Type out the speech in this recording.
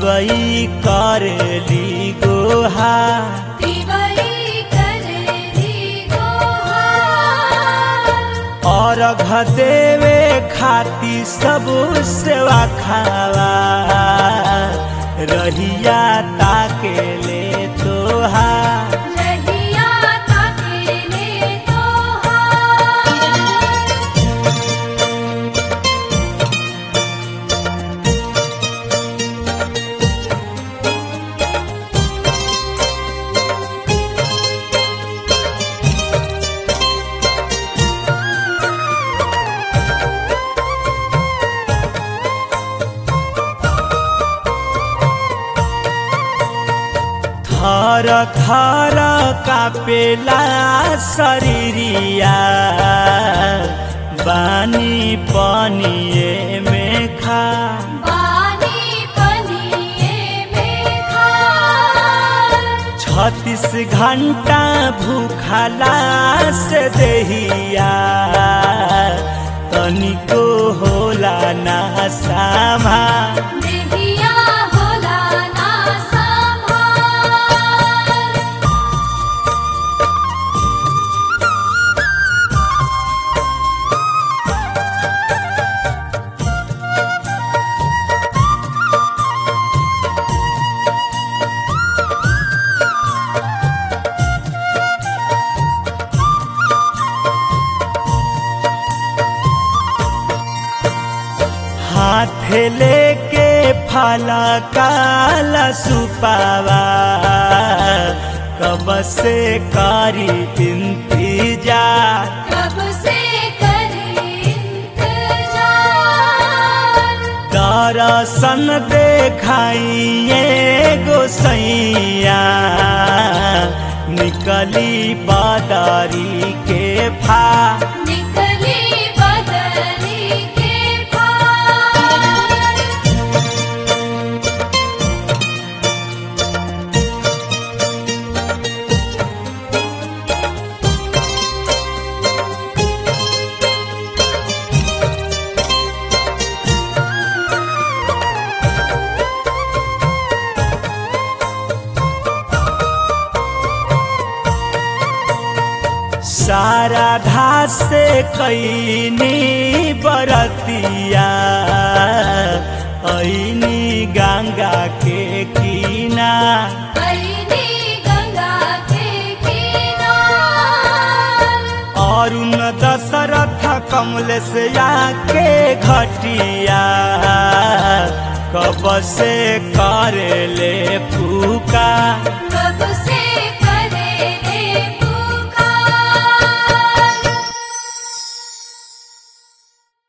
तिवई करेली गोहा तिवई करेली गोहार और देवे खाती सब सेवा खावा रहिया ताके ले तोहा रहिया ताकेले तोहार थर थर कापेला शरीरिया बानी पनिए में खा बानी पनिये में खार छत्तीस घंटा भूखला से देहिया तनिको होला ना सामा देहिया होला ना संभार हाथ लेके फला काला सुपावा कब से कारी इंतजार कब से करे इंतजार दरसन देखाइए गोसैया निकली बादारी के फा निकली बदली के पार सारा घास से कैनी बरतिया ऐनी गंगा के कीना ऐनी गंगा के किनार अरुण दशरथ कमल से आके घटिया कब से करे ले फूका